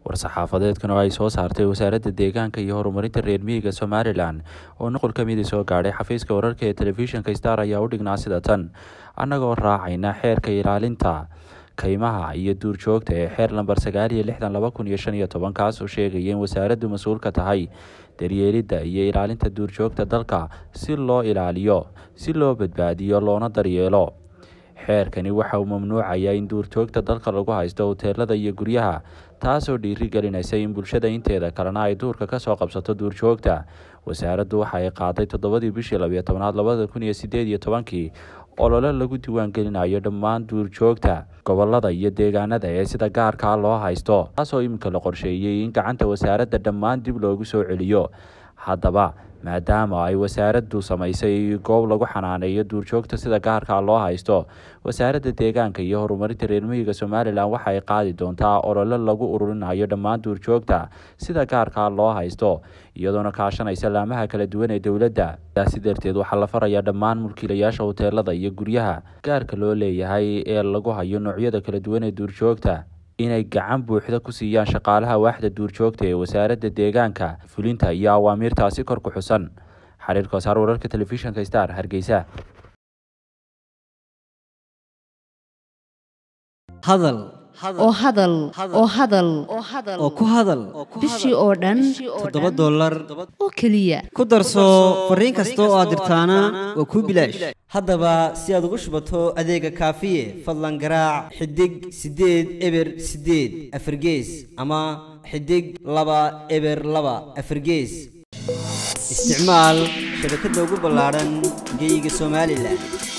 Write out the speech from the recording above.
war-saxaafadeedkan oo ay soo saartay wasaaradda deegaanka iyo horumarinta reer miyiga somalilan oo nuqul ka midi soo gaadhay xafiiska wararka ee telefishinka star ayaa u dhignaa sida tan annagoo raacayna xeerka ilaalinta kaymaha iyo duurjoogta ee xeer lamber sagaal iyo lixdan laba kun iyo shan iyo toban kaas oo sheegaya in wasaaraddu mas-uul ka tahay daryeelidda iyo ilaalinta duurjoogta dalka si loo ilaaliyo si loo badbaadiyo loona daryeelo xeerkani waxa uu mamnuucayaa in duurjoogta dalka lagu haysto hoteelada iyo guryaha taasoo dhiiri gelinaysa in bulshada inteeda kalena ay duurka kasoo qabsato duurjoogta wasaaraddu waxa ay qaaday toddobadii bishii labiyo tobnaad labada kun iyo sideed iyo tobankii olole lagu diiwaangelinayo dhammaan duurjoogta gobolada iyo deegaanada ee sida gaarkaa loo haysto taasoo iminka la qorsheeyey in gacanta wasaaradda dhammaan dib loogu soo celiyo haddaba maadaama ay wasaaraddu samaysay goob lagu xanaaneeyo duurjoogta sida gaarkaa loo haysto wasaaradda deegaanka iyo horumarinta reer miyiga somalilan waxa ay qaadi doontaa olole lagu ururinayo dhammaan duurjoogta sida gaarkaa loo haysto iyadoona kaashanaysa laamaha kala duwan ee dowladda sidaasi darteed waxaa la farayaa dhammaan mulkiilayaasha hoteelada iyo guryaha gaarka loo leeyahay ee lagu hayo noocyada kala duwan ee duurjoogta inay gacan buuxda ku siiyaan shaqaalaha waaxda duurjoogta ee wasaaradda deegaanka fulinta iyo awaamiirtaasi kor ku xusan xariir koosaar wararka telefishinka star hargeysa hadal oo hadal oo hadal oo ku hadal bishii oo dhan toddoba dollar oo keliya ku darso fariin kasta oo aad dirtaana waa kuu bilaash haddaba si aad ugu shubato adeega kaafiye fadlan garaac xidig siddeed eber siddeed afargees ama xidig laba eber laba afargees isticmaal shabakadda ugu ballaadhan geyga somalilan